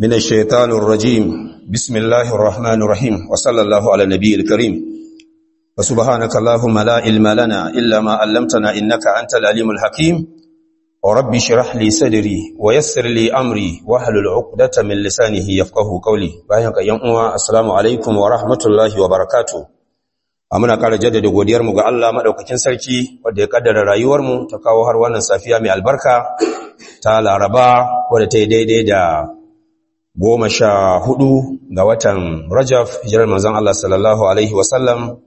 من الشيطان الرجيم بسم الله الرحمن الرحيم وصلى الله على النبي الكريم وسبحانك اللهم لا علم لنا إلا ما علمتنا إنك أنت العليم الحكيم وربي شرح لي صدري ويسر لي أمري واحلل عقدة من لسانه يفقه قولي بايعك يوم السلام عليكم ورحمة الله وبركاته muna ƙara jaddada godiyarmu ga Allah maɗaukakin sarki wadda ya ƙaddara rayuwarmu ta kawo har wannan safiya mai albarka ta laraba wadda ta yi daidai da goma sha hudu ga watan rajaf hijirar manzan Allah sallallahu Alaihi wasallam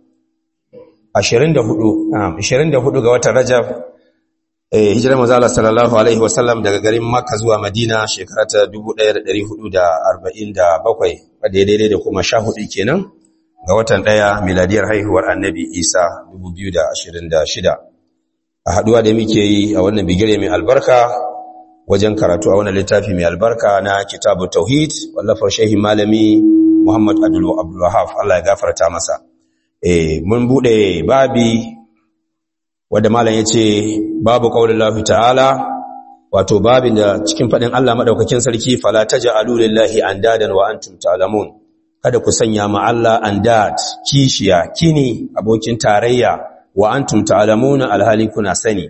24 ga watan rajaf hijirar manzan Allah sallallahu Alaihi wasallam daga garin makka zuwa madina shekara ta 1447 wadda ya daidai da kuma sha hudu kenan ga watan ɗaya miladiyar haihuwar annabi isa 2026 a haɗuwa da muke yi a wannan bigire mai albarka wajen karatu a wannan littafi mai albarka na kitabu tauhid wallafar shehi malami muhammad abdullahaf allah ya gafarta masa e, mun buɗe babi wadda malam ya ce babu ƙaunin lafi ta'ala wato babin da cikin faɗin allah maɗaukakin sarki fala ta ja'alu lillahi an dadan wa antum ta'lamun kada ku sanya ma Allah andat kishiya kini abokin tarayya wa antum ta'lamuna alhali kuna sani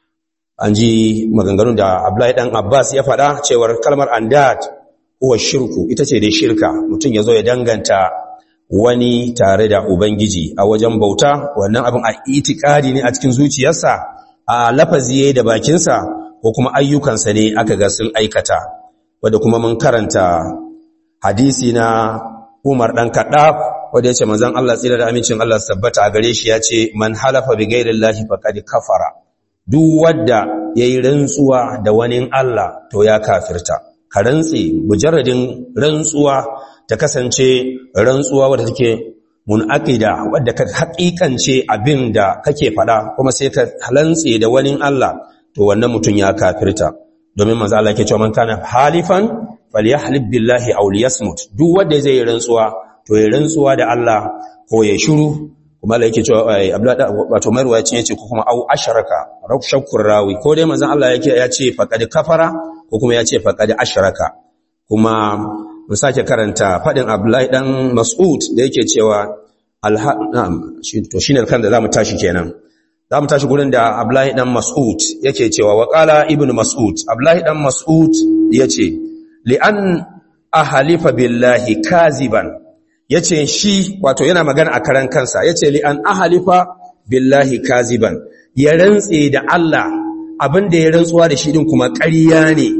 an ji maganganun da Abdullahi dan Abbas ya faɗa cewar kalmar andat huwa shirku ita ce dai shirka mutum yazo ya danganta wani tare da ubangiji a wajen bauta wannan abin a itikadi ne a cikin zuciyarsa a lafazi da bakinsa ko kuma ayyukansa ne aka ga sun aikata wanda kuma mun karanta hadisi na Umar ɗan kaɗaf wanda ya ce manzan Allah tsira da amincin Allah sabbata a gare shi ya ce man halafa bi gairin lahi faƙadi kafara duk wadda ya yi rantsuwa da wani Allah to ya kafirta ka rantse mujarradin rantsuwa ta kasance rantsuwa wadda take munaqida wadda ka haƙiƙance abin da kake faɗa kuma sai ka rantse da wani Allah to wannan mutum ya kafirta domin manzo Allah yake cewa man kana halifan falyahlib billahi aw liyasmut duk wanda zai yi rantsuwa to ya rantsuwa da Allah ko ya shiru kuma Allah yake cewa Abdullah wato Marwa ya ce yace ko kuma aw asharaka raw shakkur rawi ko dai manzon Allah yake ya ce faqad kafara ko kuma ya ce faqad asharaka kuma mun sake karanta fadin Abdullahi dan Mas'ud da yake cewa alham to shine kan da zamu tashi kenan zamu tashi gurin da Abdullahi dan Mas'ud yake cewa wa qala ibnu Mas'ud Abdullahi dan Mas'ud yace li'an ahalifa billahi kaziban yace shi wato yana magana a karan kansa yace li'an ahalifa billahi kaziban ya rantse da Allah abinda ya rantsuwa da shi din kuma ƙarya ne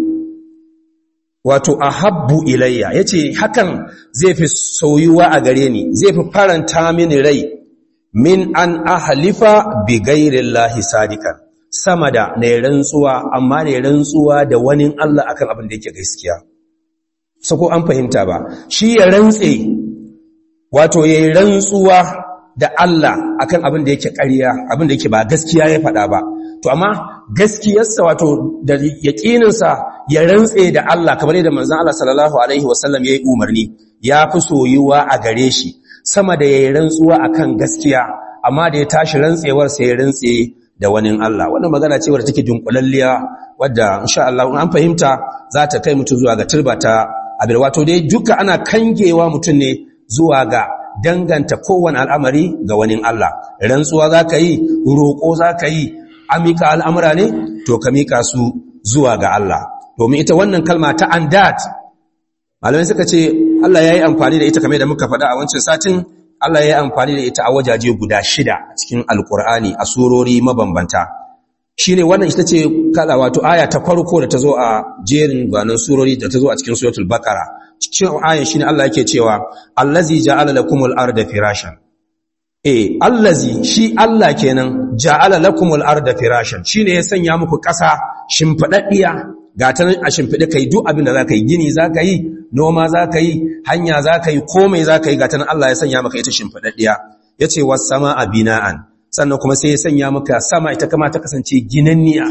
wato ahabbu ilayya yace hakan zai fi soyuwa a gare ni zai fi faranta mini rai min an ahalifa bi ghairillahi sadikan sama da na rantsuwa amma ne rantsuwa da wani Allah akan abin da yake gaskiya sako an fahimta ba shi ya rantse wato ya rantsuwa da Allah akan abin da yake ƙarya abin da yake ba gaskiya ya faɗa ba to amma gaskiyarsa wato da yaƙininsa ya rantse da Allah kamar yadda manzon Allah sallallahu alaihi wasallam ya yi umarni ya fi soyuwa a gare shi sama da ya yi rantsuwa akan gaskiya amma da ya tashi rantsewar sai ya rantse da wani Allah wannan magana ce wadda take dunkulalliya wadda insha Allah an fahimta za ta kai mutum zuwa ga turba ta abin wato dai duka ana kangewa mutum ne zuwa ga danganta kowane al'amari ga wani Allah rantsuwa za ka yi roƙo za ka yi amika al'amura ne to ka mika su zuwa ga Allah domin ita wannan kalma ta andat malamai suka ce Allah ya yi amfani da ita kamar da muka faɗa a wancan satin Allah ya yi amfani da ita a wajaje guda shida cikin alkur'ani a surori mabambanta shi ne wannan ita ce kala wato aya ta farko da ta zo a jerin gwanon surori da ta zo a cikin suratul baqara cikin ayan shine Allah yake cewa allazi ja'ala lakumul arda firashan eh allazi shi Allah kenan ja'ala lakumul arda firashan shine ya sanya muku ƙasa shimfidaddiya ga ta nan a shimfide kai duk abin da zaka yi gini zaka yi noma zaka yi hanya zaka yi komai zaka yi ga ta nan Allah ya sanya maka ita shimfidaddiya yace was samaa bina'an sannan kuma sai ya sanya maka sama ita kama ta kasance ginanniya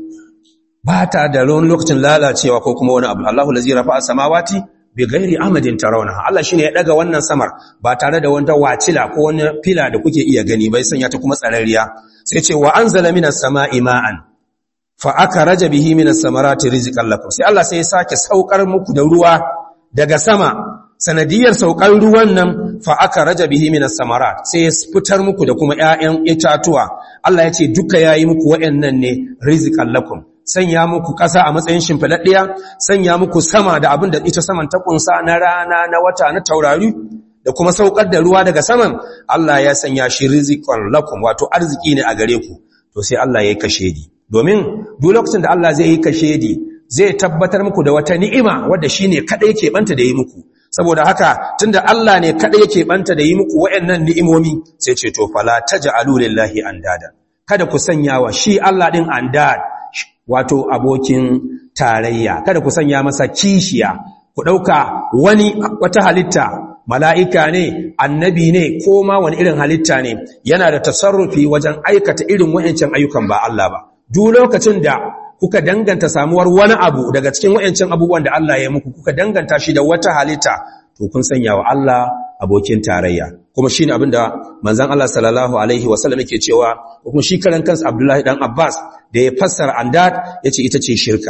ba ta da wani lokacin lalacewa ko kuma wani abu Allahu lazi rafa'a samawati bi ghairi amadin tarawnaha Allah shine ya daga wannan samar ba tare da wanda wacila ko wani fila da kuke iya gani bai sanya ta kuma tsararriya sai ce wa anzala minas sama'i ma'an fa aka raja bihi minas samarati rizqan lakum sai Allah sai ya sake saukar muku da ruwa daga sama sanadiyar saukar ruwan nan fa aka raja bihi minas samarat sai ya fitar muku da kuma ƴaƴan itatuwa Allah ya ce duka yayi muku waɗannan ne rizqan lakum sanya muku ƙasa a matsayin shimfiɗaɗɗiya sanya muku sama da abin da ita saman ta kunsa na rana na wata na taurari da kuma saukar da ruwa daga saman Allah ya sanya shi rizqan lakum wato arziki ne a gare ku to sai Allah ya yi kashedi domin duk lokacin da Allah zai yi kashedi zai tabbatar muku da wata ni'ima wadda shine kadai ke banta da yi muku saboda haka tunda Allah ne kadai yake banta da yi muku wayannan ni'imomi sai ce to fala taj'alu lillahi andada kada ku sanya wa shi Allah din andad wato abokin tarayya kada ku sanya masa kishiya ku dauka wani wata halitta mala'ika ne annabi ne ko ma wani irin halitta ne yana da tasarrufi wajen aikata irin wayancin ayyukan ba Allah ba duk lokacin da kuka danganta samuwar wani abu daga cikin wayancin abubuwan da Allah ya muku kuka danganta shi da wata halitta to kun sanya wa Allah abokin tarayya kuma shine abin da manzon Allah sallallahu alaihi wasallam yake cewa kuma shi karan kansa Abdullahi dan Abbas da ya fassara andad yace ita ce shirka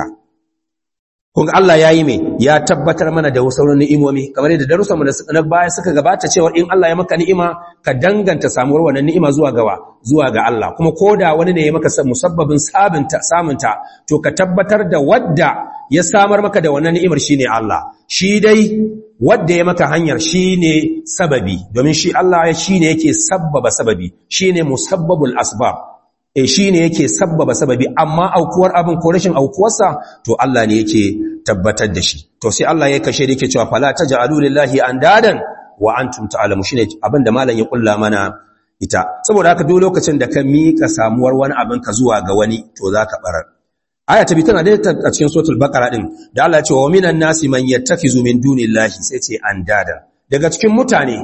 kun Allah yayi me ya tabbatar mana da sauran ni'imomi kamar yadda darussan mu na baya suka gabata cewa in Allah ya maka ni'ima ka danganta samuwar wannan ni'ima zuwa gawa zuwa ga Allah kuma koda wani ne ya maka musabbabin sabunta samunta to ka tabbatar da wadda ya samar maka da wannan ni'imar shine Allah shi dai wadda ya maka hanyar shine sababi domin shi Allah shine yake sabbaba sababi shine musabbabul asbab e shi ne yake sabbaba sababi amma aukuwar abin ko rashin aukuwarsa to Allah ne yake tabbatar da shi to sai Allah ya kashe da yake cewa fala taj'alu lillahi andadan wa antum ta'lamu shine abin da malam ya kulla mana ita saboda haka duk lokacin da ka mika samuwar wani abin ka zuwa ga wani to zaka barar aya ta bi tana da a cikin suratul baqara din da Allah ya ce wa minan nasi man yattakizu min dunillahi sai ce andadan daga cikin mutane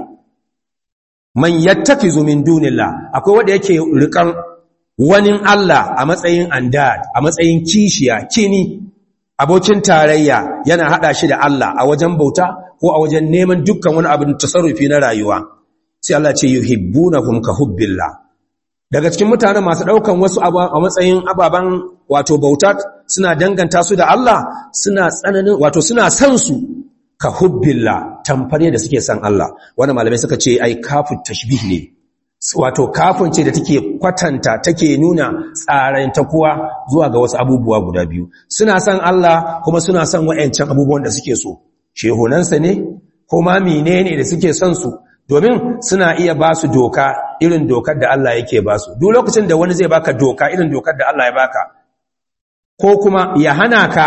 man yattakizu min dunillah akwai wanda yake rikan wani Allah a matsayin andad a matsayin kishiya kini abokin tarayya yana hada shi da Allah a wajen bauta ko a wajen neman dukkan wani abin tasarrufi na rayuwa sai Allah ce yuhibbunahum ka hubbillah daga cikin mutanen masu daukan wasu a matsayin ababan wato bauta suna danganta su da Allah suna tsananin wato suna san su ka hubbillah tamfare da suke san Allah wannan malamai suka ce ai kafu tashbih ne wato kafin ce da take kwatanta take nuna tsaranta kuwa zuwa ga wasu abubuwa guda biyu suna son Allah kuma suna son wa'ancan abubuwan da suke so shehunansa ne ko ma menene da suke son su domin suna iya ba su doka irin dokar da Allah yake ba su duk lokacin da wani zai baka doka irin dokar da Allah ya baka ko kuma ya hana ka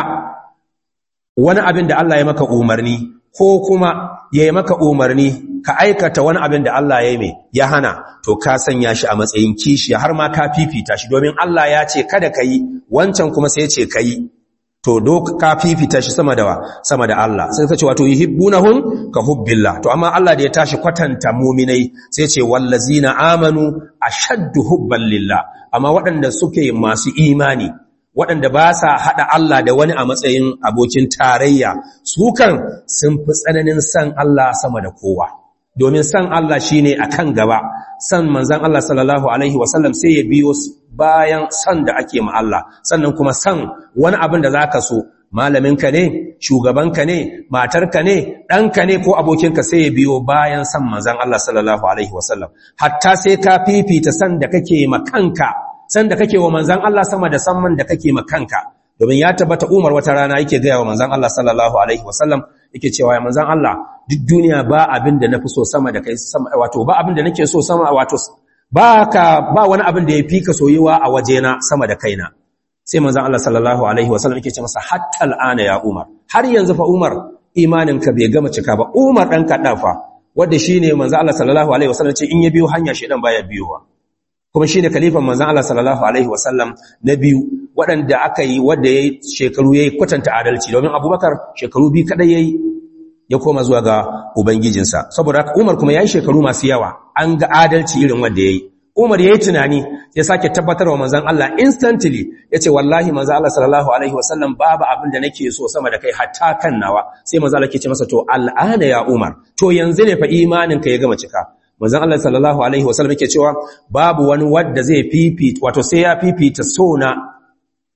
wani abin da Allah ya maka umarni ko kuma ya yi maka umarni ka aikata wani abin da Allah ya yi ya hana to ka sanya shi a matsayin kishi har ma ka fifita shi domin Allah ya ce kada ka yi wancan kuma sai ce ka yi to dok ka fifita shi sama da sama da Allah sai ka ce wato yuhibbunahum ka hubbillah to amma Allah da ya tashi kwatanta mu'minai sai ce wallazina amanu ashaddu hubban lillah amma waɗanda suke masu imani waɗanda ba sa haɗa Allah da wani a matsayin abokin tarayya su kan sun fi tsananin san Allah sama da kowa domin san Allah shine akan gaba san manzon Allah sallallahu alaihi wasallam sai ya biyo bayan san da ake ma Allah sannan kuma san wani abin da zaka so malaminka ne shugabanka ne matarka ne ɗanka ne ko abokinka sai ya biyo bayan san manzon Allah sallallahu alaihi wasallam hatta sai ka fifita san da kake ma kanka san da kake wa manzan Allah sama da samman da kake makanka domin ya tabbata Umar wata rana yake gaya wa manzan Allah sallallahu alaihi wasallam yake cewa ya manzan Allah duk duniya ba abin da nafi so sama da kai sama wato ba abin da nake so sama wato ba ka ba wani abin da ya fi ka soyuwa a wajena sama da kaina sai manzan Allah sallallahu alaihi wasallam yake ce masa hatta al'ana ya Umar har yanzu fa Umar imaninka bai gama cika ba Umar dan kaddafa wanda shine manzan Allah sallallahu alaihi wasallam ce in ya biyo hanya shedan baya biyowa kuma shi ne kalifan manzan Allah sallallahu Alaihi wasallam na biyu waɗanda aka yi wadda ya yi shekaru ya yi kwatanta adalci domin abubakar shekaru biyu kaɗai ya yi ya koma zuwa ga Ubangijinsa saboda haka umar kuma ya yi shekaru masu yawa an ga adalci irin wadda ya yi umar ya yi tunani ya sake tabbatar wa manzan Allah instantly ya ce wallahi manzan Allah sallallahu Alaihi wasallam babu abin da nake so sama da kai hatta kan nawa sai manzan Allah ke ce masa to al'ana ya umar to yanzu ne fa imaninka ya gama cika manzon Allah sallallahu alaihi wasallam yake cewa babu wani wanda zai fifita wato sai ya fifita sona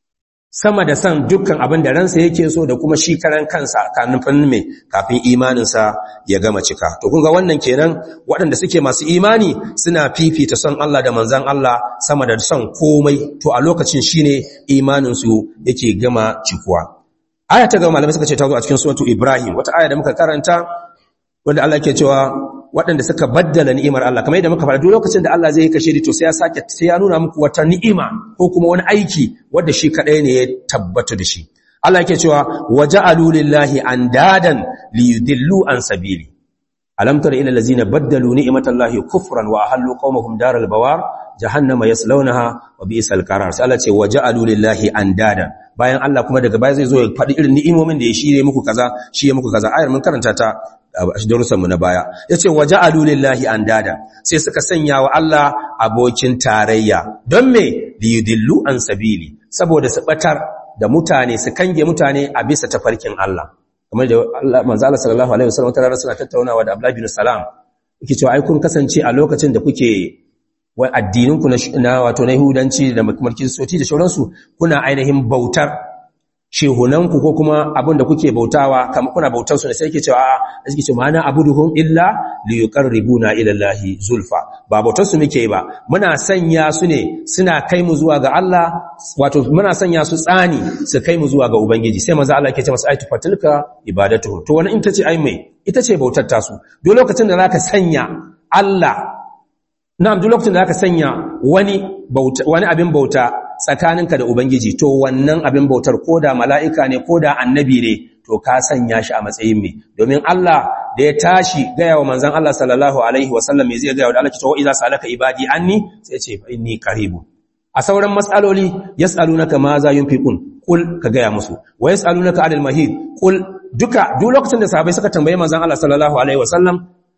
sama da san dukkan abin da ransa yake so da kuma shi karan kansa kafin me kafin imaninsa ya gama cika to kun ga wannan kenan waɗanda suke masu imani suna fifita son Allah da manzon Allah sama da son komai to a lokacin shine imanin su yake gama cikuwa aya ta gaba malamai suka ce ta zo a cikin suratu Ibrahim wata aya da muka karanta wanda Allah ke cewa waɗanda suka baddala ni'imar Allah kamar yadda muka faɗa duk lokacin da Allah zai yi kashe to sai ya sake sai ya nuna muku wata ni'ima ko kuma wani aiki wanda shi kadai ne ya tabbata da shi Allah yake cewa waja'alu lillahi andadan liyudillu an sabili alam tara ila allazina baddalu ni'matallahi kufran wa ahallu qaumahum daral bawar jahannama yaslawnaha wa bi'sal qarar sai Allah ce waja'alu lillahi andadan bayan Allah kuma daga baya zai zo ya faɗi irin ni'imomin da ya shirye muku kaza shi ya muku kaza ayar mun karanta ta darussanmu na baya ya ce waje alulillahi an dada sai suka sanya wa Allah abokin tarayya don me liyudillu an sabili saboda su batar da mutane su kange mutane a bisa tafarkin Allah kamar da Allah manzo Allah sallallahu alaihi wasallam tare suna tattaunawa da Abdullah bin Salam yake cewa ai kun kasance a lokacin da kuke wai addininku na wato na Yahudanci da kuma Kiristoci da sauransu kuna ainihin bautar shehunanku ko kuma abin da kuke bautawa kamar kuna bautar su ne sai yake cewa a suke cewa mana abuduhum illa li yuqarribuna ila Allahi zulfa ba bautar su muke ba muna sanya su ne suna kai mu zuwa ga Allah wato muna sanya su tsani su kai mu zuwa ga ubangiji sai manzo Allah yake ce masa aitu fatilka ibadatuhum to wani in tace ai mai ita ce bautar tasu duk lokacin da zaka sanya Allah na'am duk lokacin da zaka sanya wani bauta wani abin bauta tsakaninka da Ubangiji to wannan abin bautar ko da mala'ika ne ko da annabi ne to ka sanya shi a matsayin mai domin Allah da ya tashi gaya wa manzan Allah sallallahu Alaihi wasallam mai zai gaya wa da Allah ki tawo iza salaka ibadi anni sai ce inni karibu a sauran matsaloli yas'alunaka ma za yunfiqun kul ka gaya musu wa yas'alunaka anil mahid kul duka duk lokacin da sahabbai suka tambaye manzan Allah sallallahu alaihi wasallam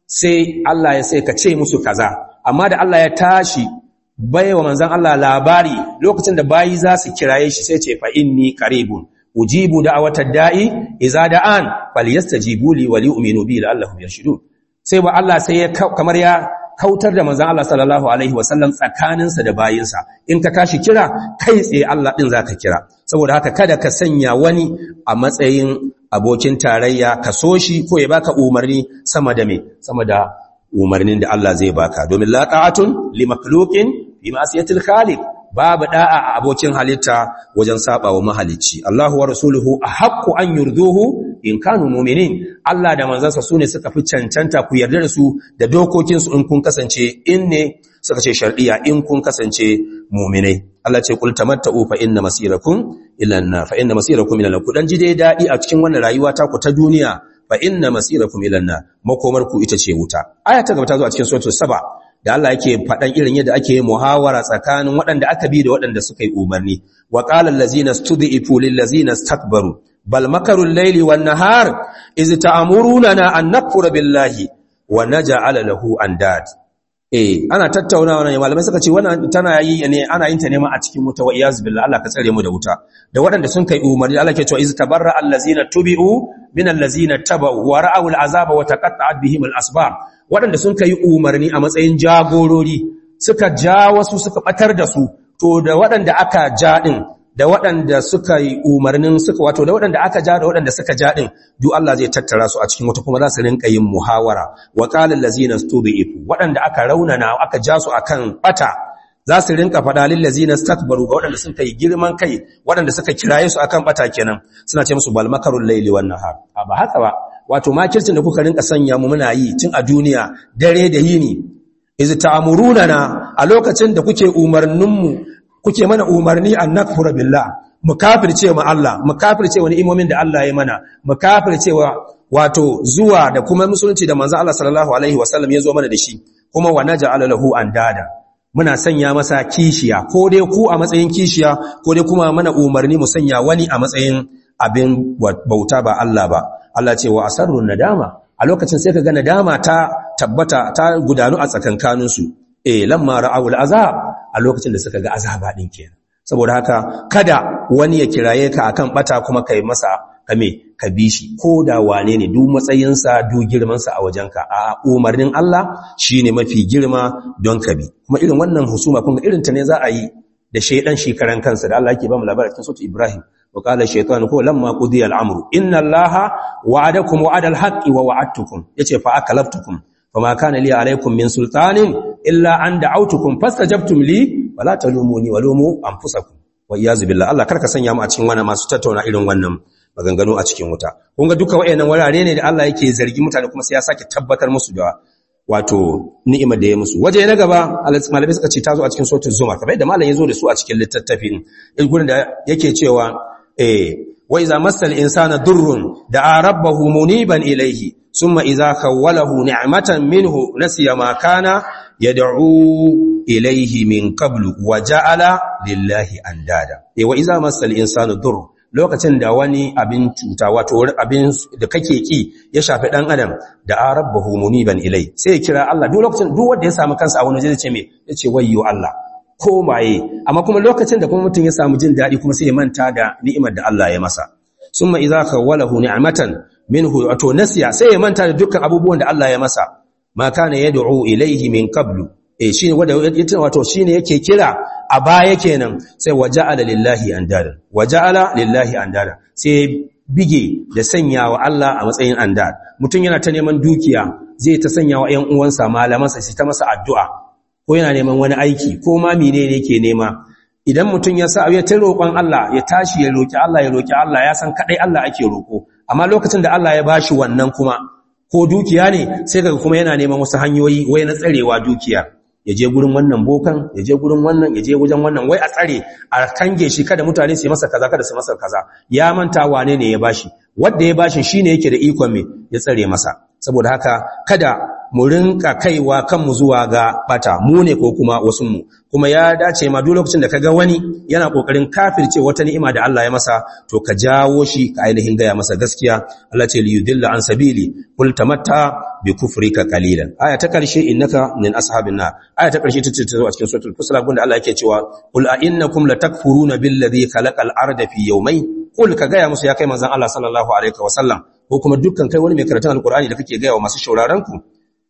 sai Allah ya sai ka ce musu kaza amma da Allah ya tashi bai wa manzan Allah labari lokacin da bayi za su kiraye shi sai ce fa inni qaribun ujibu da'watad da'i idza da'an falyastajibu li wa li'minu bi la'allahum yarshudun sai ba Allah sai ya kamar ya kautar da manzan Allah sallallahu alaihi wasallam tsakaninsa da bayinsa in ka tashi kira kai tsaye Allah din zaka kira saboda haka kada ka sanya wani a matsayin abokin tarayya ka so shi ko ya baka umarni sama da me sama da umarnin da Allah zai baka domin la ta'atun li makhluqin bi ma'siyatil khaliq babu da'a a abokin halitta wajen saba wa mahalicci Allahu wa rasuluhu ahaqqu an yurduhu in kanu mu'minin Allah da manzansa sune suka fi cancanta ku yarda da su da dokokin su in kun kasance in ne suka ce shar'iyya in kun kasance mu'minai Allah ce kul tamatta'u fa inna masirakum ila an-nar fa inna masirakum ila an-nar ku dan ji dai dadi a cikin wannan rayuwa ta ku ta duniya fa inna masirakum ila an-nar makomar ku ita ce wuta aya ta gaba ta zo a cikin suratul saba da Allah yake faɗan irin yadda ake muhawara tsakanin waɗanda aka bi da waɗanda suka yi umarni wa qala allazina stud'ifu lil ladzina istakbaru bal makaru al-layli wan nahar iz ta'muruna an nakfura billahi wa naj'ala lahu andad eh ana tattaunawa ne malamai suka ce wannan tana yi ne ana yin ta ne ma a cikin wuta wa iyaz billah Allah ka tsare mu da wuta da waɗanda sun kai umarni Allah ke cewa iz tabarra allazina tubi'u min allazina tabau wa ra'aw al'azaba wa taqatta'at bihim al-asbab waɗanda sun kai umarni a matsayin jagorori suka ja wasu suka batar da su to da waɗanda aka ja din da waɗanda suka yi umarnin suka wato da waɗanda aka ja da waɗanda suka ja din duk Allah zai tattara su a cikin wata kuma za su rinka yin muhawara wa qala allazina stubi'u waɗanda aka raunana aka ja su akan bata za su rinka faɗa lillazina stakbaru ga waɗanda suka yi girman kai waɗanda suka kiraye su akan bata kenan suna ce musu bal makarul layli wan nahar a ba haka ba wato makircin da kuka rinka sanya mu muna yi tun a duniya dare da yini iz ta'muruna a lokacin da kuke umarnin mu kuke mana umarni an nakfura billah mu kafirce mu Allah mu kafirce wani imomin da Allah ya mana mu kafirce wato zuwa da kuma musulunci da manzo Allah sallallahu alaihi wasallam ya zo mana da shi kuma wa naj'ala lahu andada muna sanya masa kishiya ko dai ku a matsayin kishiya ko dai kuma mana umarni mu sanya wani a matsayin abin bauta ba Allah ba Allah ce wa asarrun nadama a lokacin sai ka ga nadama ta tabbata ta gudanu a tsakankanin su eh lamma ra'awul azab a lokacin da suka ga azaba din kenan saboda haka kada wani ya kiraye ka akan bata kuma kai masa kame ka bi shi ko da wane ne duk matsayinsa duk girmansa a wajenka a umarnin Allah shine mafi girma don ka bi kuma irin wannan husuma kun ga irin ta ne za a yi da shaydan shi karan kansa da Allah yake ba mu labarin cikin sura Ibrahim wa qala shaytanu ko lamma qudiya al-amru inna Allaha wa'adakum wa'ada al-haqqi wa wa'adtukum yace fa akalaftukum fama kana li alaykum min sultanin illa an da'awtukum fastajabtum li wala talumuni walumu anfusakum wa iyazu billah Allah karka sanya mu a cikin wannan masu tattauna irin wannan maganganu a cikin wuta kun ga duka wayannan wurare ne da Allah yake zargi mutane kuma sai ya sake tabbatar musu da wato ni'imar da ya musu waje na gaba malamai suka ce ta zo a cikin sautin zuma kamar yadda malam ya zo da su a cikin littattafin gurin da yake cewa eh wa iza masal insana durrun da'a rabbahu muniban ilayhi summa iza khawwalahu ni'matan minhu nasiya ma kana yad'u ilayhi min qablu wa ja'ala lillahi andada eh wa iza masal insanu durrun lokacin da wani abin cuta wato abin da kake ki ya shafi dan adam da arabbahu muniban ilai sai ya kira Allah duk lokacin duk wanda ya samu kansa a wani waje ce me yace wayyo Allah ko maye amma kuma lokacin da kuma mutum ya samu jin dadi kuma sai ya manta da ni'imar da Allah ya masa summa idza khawalahu ni'matan minhu wato nasiya sai ya manta da dukkan abubuwan da Allah ya masa ma kana yad'u ilaihi min qablu eh shine wanda wato shine yake kira a baya kenan sai waja'ala lillahi andada waja'ala lillahi andada sai bige da sanyawa Allah a matsayin andad mutum yana ta neman dukiya zai ta sanyawa ƴan uwansa malamansa sai ta masa addu'a ko yana neman wani aiki ko ma menene yake nema idan mutum ya sa ya ta roƙon Allah ya tashi ya roki Allah ya roki Allah ya san kadai Allah ake roko amma lokacin da Allah ya bashi wannan kuma ko dukiya ne sai kaga kuma yana neman wasu hanyoyi wai na tsarewa dukiyar ya je gurin wannan bokan ya je gurin wannan ya je wajen wannan wai a tsare a kange shi kada mutane su yi masa kaza kada su masa kaza ya manta wane ne ya bashi wanda ya bashi shine yake da ikon me ya tsare masa saboda haka kada mu rinka kaiwa kanmu zuwa ga bata mu ne ko kuma wasu mu kuma ya dace ma duk lokacin da kaga wani yana kokarin kafirce wata ni'ima da Allah ya masa to ka jawo shi ka ainihin gaya masa gaskiya Allah ce li yudilla an sabili kul tamatta bi kufrika qalilan aya ta karshe innaka min ashabin nar aya ta karshe ta ce a cikin suratul fusla gunda Allah yake cewa kul a innakum latakfuruna billadhi khalaqal arda fi yawmayn kul ka gaya musu ya kai manzon Allah sallallahu alaihi wasallam ko kuma dukkan kai wani mai karatun alqur'ani da kake gaya wa masu shauraron ku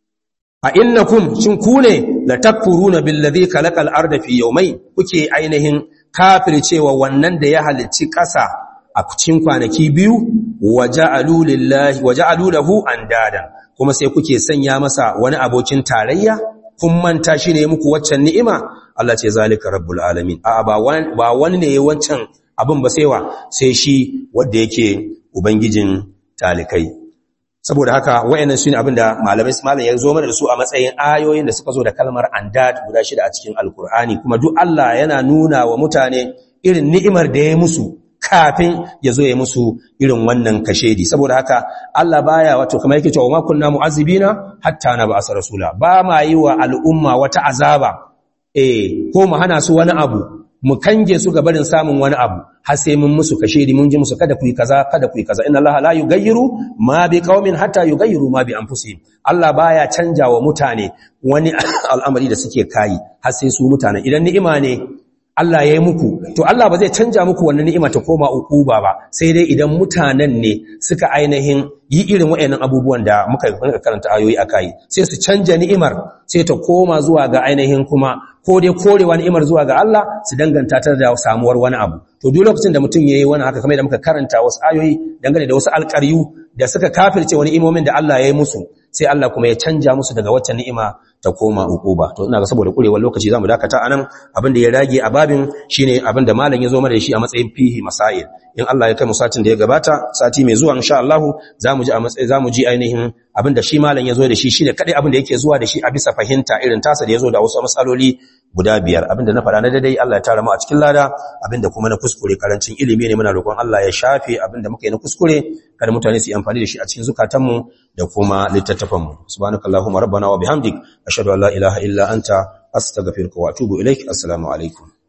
a innakum shin ku ne la takfuruna billazi khalaqal arda fi yawmayn kuke ainihin kafircewa wannan da ya halicci ƙasa a cikin kwanaki biyu waja'alu lillahi waja'alu lahu andadan kuma sai kuke sanya masa wani abokin tarayya kun manta shi ne muku waccan ni'ima Allah ce zalika rabbul alamin a ba wani ba wani ne wancan abin ba sai wa sai shi wanda yake ubangijin talikai saboda haka wayannan sune abinda malamai malam ya zo mana da su a matsayin ayoyin da suka zo da kalmar andad guda shida a cikin alkur'ani kuma duk Allah yana nuna wa mutane irin ni'imar da ya musu kafin ya zo ya musu irin wannan kashedi saboda haka Allah baya wato kamar yake cewa ma kunna mu'azzibina hatta na ba'asa rasula ba ma yi wa al'umma wata azaba eh ko mu hana su wani abu mu kange su ga barin samun wani abu har sai mun musu kashedi mun ji musu kada ku yi kaza kada ku yi kaza inna allaha la yughayyiru ma bi qaumin hatta yughayyiru ma bi anfusihim Allah baya canja wa mutane wani al'amari da suke kai har sai su mutane idan ni'ima ne Allah ya yi muku to Allah ba zai canja muku wannan ni'ima ta koma ukuba ba sai dai idan mutanen ne suka ainihin yi irin wayannan abubuwan da muka karanta ayoyi akai sai su canja ni'imar sai ta koma zuwa ga ainihin kuma ko dai korewa ni'imar zuwa ga Allah su danganta ta da samuwar wani abu to duk lokacin da mutum yayi wani haka kamar da muka karanta wasu ayoyi dangane da wasu alƙaryu da suka kafirce wani imomin da Allah ya yi musu sai Allah kuma ya canja musu daga wacce ni'ima ta koma ukuba to ina ga saboda kurewar lokaci zamu dakata anan abin da ya rage a babin shine abin da malam ya zo mana da shi a matsayin fihi masail in Allah ya kai mu satin da ya gabata sati mai zuwa insha Allah zamu ji a matsayin zamu ji ainihin abin da shi malam ya zo da shi shine kadai abin da yake zuwa da shi a bisa fahimta irin tasa da ya zo da wasu matsaloli guda biyar abinda na faɗa na daidai Allah ya tara mu a cikin lada abinda kuma na kuskure karancin ilimi ne muna roƙon Allah ya shafe abinda muka yi na kuskure kada mutane su yi amfani da shi a cikin zukatanmu da kuma littattafanmu subhanakallahumma rabbana wa bihamdik ashhadu an la ilaha illa anta astaghfiruka wa atubu ilaik assalamu alaikum